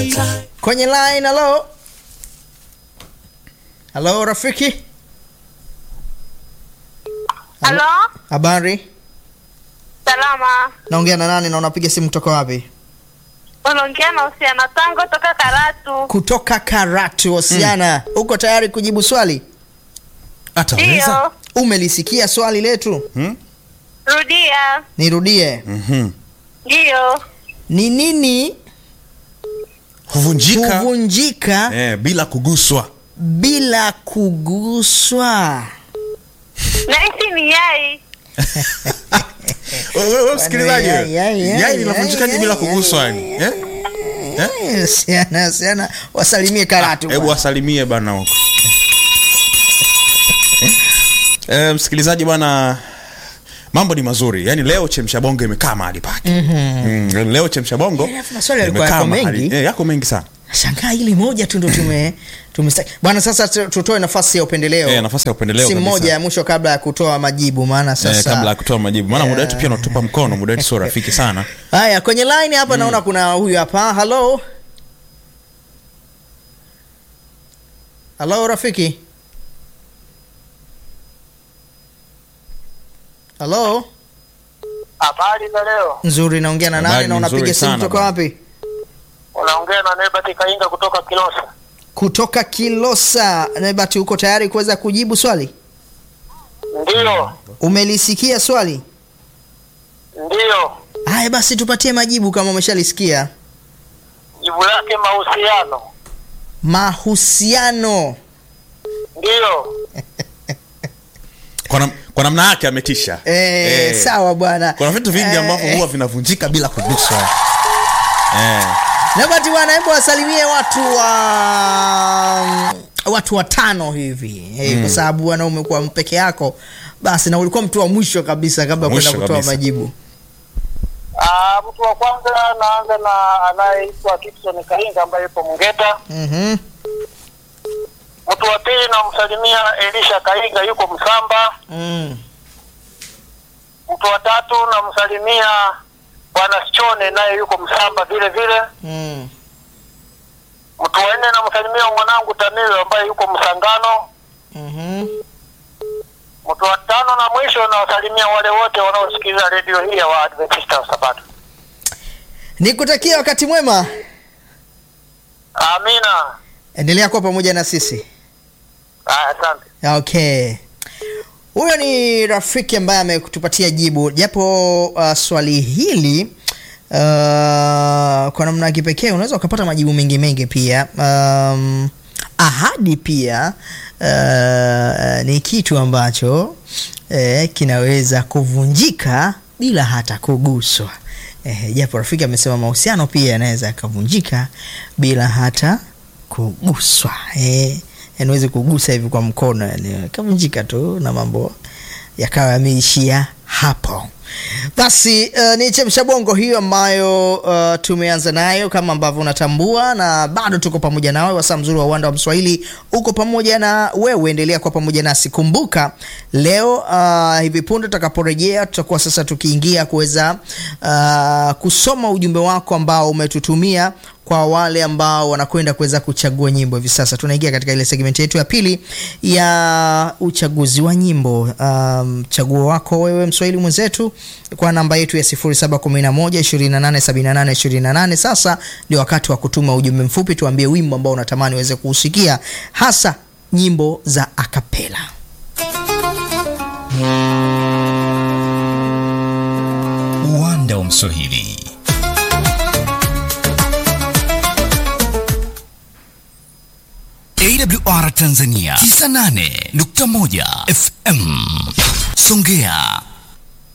kwenye line. Halo, halo rafiki, Halo, habari? salama. Naongea na nani na unapiga simu kutoka wapi? Unaongea na Usiana Tango toka Karatu. Kutoka Karatu. Wasiana, uko tayari kujibu swali? Ataweza? Ndio, Umelisikia swali letu? Hmm? rudia. Nirudie. Mhm. Ndio, Ni nini Huvunjika huvunjika eh, bila kuguswa. bila kuguswa? nahisi ni yai. Wewe wewe msikilizaji, Yai, yai, yai, yai linavunjikaje yai, bila yai, kuguswa yai, yani? Eh? Eh, Siana, siana, wasalimie Karatu. Hebu bwana. wasalimie bana huko. Eh, msikilizaji bwana mambo ni mazuri yaani leo chemsha bongo imekaa mahali pake mm, leo chemsha bongo Eh, alafu maswali yalikuwa imekaa yako mahali- mengi. eh, yako mengi sana Shangaa hili moja tu ndo tume tumesta bwana. Sasa tu- tutoe nafasi ya upendeleo, Eh, nafasi ya upendeleo simu kabisa. moja ya mwisho kabla ya kutoa majibu, maana sasa eh, kabla ya kutoa majibu maana muda wetu pia unatupa mkono muda wetu sio rafiki sana Haya, kwenye line hapa naona kuna huyu hapa. Halo, halo rafiki, halo. Habari za leo, Nzuri, naongea na Habari nani na ni unapiga nzuri simu sana kutoka bwana. wapi? unaongea na Nebati Kainga kutoka Kilosa. Kutoka Kilosa. Nebati, uko tayari kuweza kujibu swali? Ndiyo, Umelisikia swali? ndiyo, Haya basi, tupatie majibu kama umeshalisikia. jibu lake mahusiano. Mahusiano. Ndiyo, kwa, nam, kwa namna yake ametisha Eh, Eh, sawa bwana. kuna vitu vingi Eh, ambavyo eh. huwa vinavunjika bila kuguswa eh. Nebati bwana, hebu wasalimie watu wa watu watano hivi eh, kwa sababu bwana umekuwa peke yako basi, na ulikuwa mtu wa mwisho kabisa kabla ya kwenda Mwisho kutoa kabisa. majibu. Ah, mtu wa kwanza naanza na anayeitwa Gibson Kainga ambaye yupo Mngeta. Mhm. Mtu wa pili namsalimia Elisha Kainga yuko Msamba. Mm. Mtu wa tatu namsalimia Bwana Sichone naye yuko Msamba vile vile. Mm. Mtu wa nne namsalimia mwanangu Tamilo ambaye yuko Msangano. Mhm. Mtu wa tano na mwisho nawasalimia wale wote wanaosikiliza redio hii ya Waadventista wa Sabato. Nikutakia wakati mwema. Amina. Endelea kuwa pamoja na sisi. Ah, Asante. Okay. Huyo ni rafiki ambaye ametupatia jibu japo uh, swali hili uh, kwa namna ya kipekee unaweza ukapata majibu mengi mengi pia. Um, ahadi pia uh, ni kitu ambacho eh, kinaweza kuvunjika bila hata kuguswa. Eh, japo rafiki amesema mahusiano pia yanaweza yakavunjika bila hata kuguswa. Eh, yani uweze kugusa hivi kwa mkono, yani kavunjika tu na mambo yakawa yameishia hapo. Basi uh, ni chemsha bongo hiyo ambayo uh, tumeanza nayo kama ambavyo unatambua, na bado tuko pamoja nawe. Wasaa mzuri wa uwanda wa Mswahili uko pamoja na wewe, endelea kuwa pamoja nasi. Kumbuka leo uh, hivi punde tutakaporejea, tutakuwa sasa tukiingia kuweza uh, kusoma ujumbe wako ambao umetutumia kwa wale ambao wanakwenda kuweza kuchagua nyimbo hivi sasa. Tunaingia katika ile segmenti yetu ya pili ya uchaguzi wa nyimbo. Um, chaguo wako wewe mswahili mwenzetu kwa namba yetu ya 0711287828. Sasa ndio wakati wa kutuma ujumbe mfupi, tuambie wimbo ambao unatamani uweze kuusikia, hasa nyimbo za akapela. uwanda wa Mswahili. AWR Tanzania 98.1 FM Songea